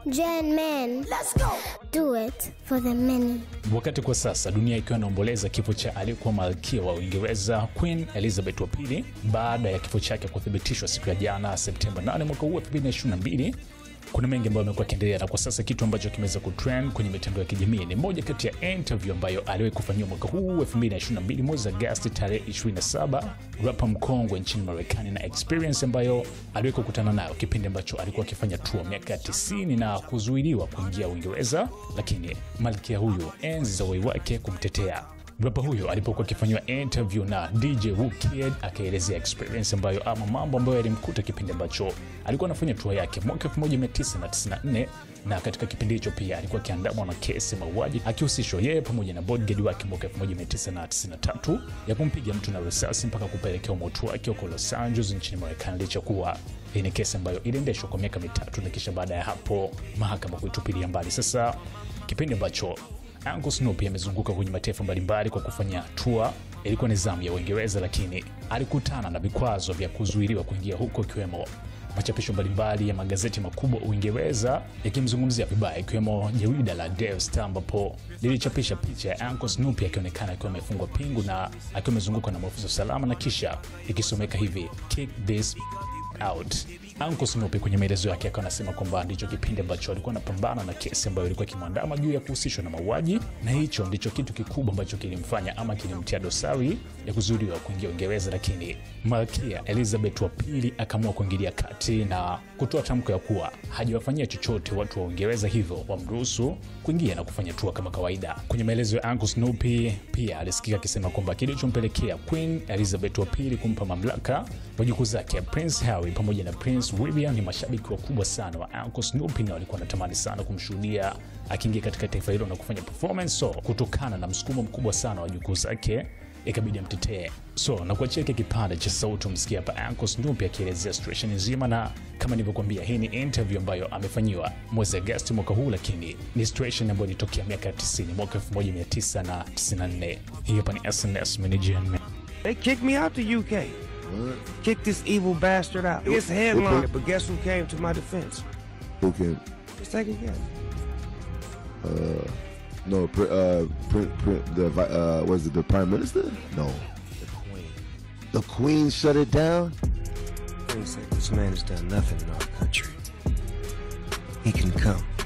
Gen men. Let's go. Do it for the many. Wakati kwa sasa dunia ikiwa inaomboleza kifo cha aliyekuwa malkia wa Uingereza Queen Elizabeth wa pili baada ya kifo chake kuthibitishwa siku ya jana Septemba 8 mwaka huu 2022. Kuna mengi ambayo yamekuwa yakiendelea, na kwa sasa kitu ambacho kimeweza kutrend kwenye mitandao ya kijamii ni moja kati ya interview ambayo aliwahi kufanyiwa mwaka huu 2022 mwezi Agosti tarehe 27, rapa mkongwe nchini Marekani na Experience ambayo aliwahi kukutana nayo kipindi ambacho alikuwa akifanya tour miaka ya 90 na kuzuiliwa kuingia Uingereza, lakini malkia huyu enzi za uhai wake kumtetea Rapa huyo alipokuwa akifanyiwa interview na DJ Wookid akaelezea experience ambayo ama mambo ambayo yalimkuta kipindi ambacho alikuwa anafanya tour yake mwaka 1994 na katika kipindi hicho pia alikuwa akiandamwa na kesi mauaji akihusishwa yeye pamoja na bodyguard wake mwaka 1993 ya kumpiga mtu na risasi mpaka kupelekea umauti wake huko Los Angeles nchini Marekani, licha kuwa hii ni kesi ambayo iliendeshwa kwa miaka mitatu na kisha baada ya hapo mahakama kuitupilia mbali. Sasa kipindi ambacho Uncle Snoopy amezunguka kwenye mataifa mbalimbali kwa kufanya tour. Ilikuwa ni zamu ya Uingereza, lakini alikutana na vikwazo vya kuzuiliwa kuingia huko, ikiwemo machapisho mbalimbali ya magazeti makubwa Uingereza yakimzungumzia vibaya, ikiwemo jarida la Daily Star ambapo lilichapisha picha ya Uncle Snoopy akionekana akiwa amefungwa pingu na akiwa amezungukwa na maafisa usalama, na kisha ikisomeka hivi kick this out. Uncle Snoopy kwenye maelezo yake akawa anasema kwamba ndicho kipindi ambacho alikuwa anapambana na kesi ambayo ilikuwa ikimwandama juu ya kuhusishwa na mauaji, na hicho ndicho kitu kikubwa ambacho kilimfanya ama kilimtia dosari ya kuzuiliwa kuingia Uingereza, lakini Malkia Elizabeth wa pili akaamua kuingilia kati na kutoa tamko ya kuwa hajawafanyia chochote watu wa Uingereza, hivyo wamruhusu kuingia na kufanya tour kama kawaida. Kwenye maelezo ya Uncle Snoopy pia alisikika akisema kwamba kilichompelekea Queen Elizabeth wa pili kumpa mamlaka wajukuu zake Prince Harry pamoja na Prince William ni mashabiki wakubwa sana wa Uncle Snoopy na walikuwa wanatamani sana kumshuhudia akiingia katika taifa hilo na kufanya performance. So kutokana na msukumo mkubwa sana wa wajukuu zake ikabidi amtetee. So na kuachia hiki kipande cha sauti umsikia hapa Uncle Snoopy akielezea situation nzima, na kama nilivyokuambia, hii ni interview ambayo amefanyiwa mwezi Agosti mwaka huu, lakini ni situation ambayo ilitokea miaka 90 mwaka 1994. Hii hapa ni SNS Manager They kicked me out the UK. Kicked this evil bastard out. It's headline, but guess who came to my defense? Who can? Let's take it again. No, pr- uh, pr- pr- the vi- uh, was it the prime minister? No, The Queen. the queen shut it down. Queen said this man has done nothing in our country. He can come.